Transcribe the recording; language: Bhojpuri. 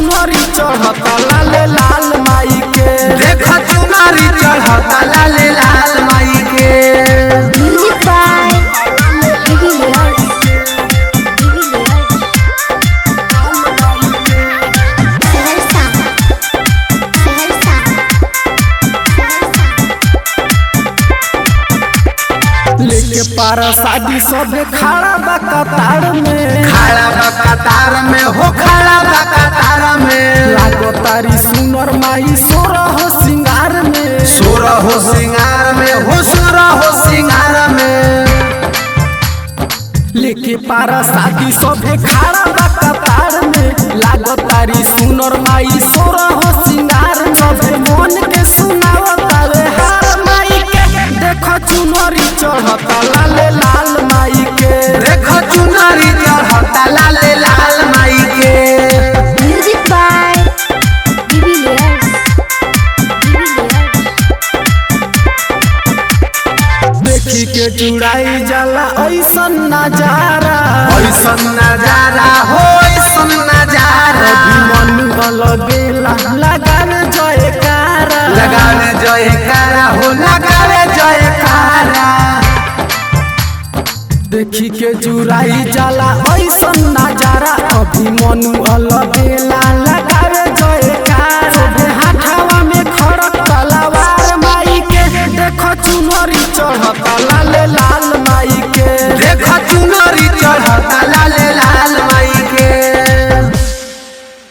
चुनरी चढ़ता लाले लाल माई के देख चुनारी चढ़ता लाल लाल माई के Music by Vivi Leals. Vivi Leals. Seversa. Seversa. लेके पारा शादी सबे खड़ा बा कतार में खड़ा बा कतार में हो खड़ा बा कतार में लागो तारी सुनर माई सोरा हो सिंगार में सुर हो सिंगार में हो सुर हो सिंगार में लेके पारा शादी सबे खड़ा बा कतार में लागो तारी सुनर माई सोरा हो सिंगार में सबे मन के सुनावता रे हार माई के देखो चुनरी चढ़ता लाले लाल माई के देख चुनारी चढ़ता लाल लाल माई के Music by Vivi Leals. Vivi Leals. देखी के चुड़ाई जाला ऐसन नजारा ऐसन नजारा हो ऐसन नजारा मन लगेला लगावे जयकारा लगावे जयकारा हो लगावे जयकारा देखी के जुराई जाला ऐसन नजारा अभी मनु अलबेला लगावे जयकारा सोभे हाथावा में खड़क तलवार माई के देखो चुनरी चढ़ता लाले लाल माई के देख चुनरी चढ़ता लाल लाल माई के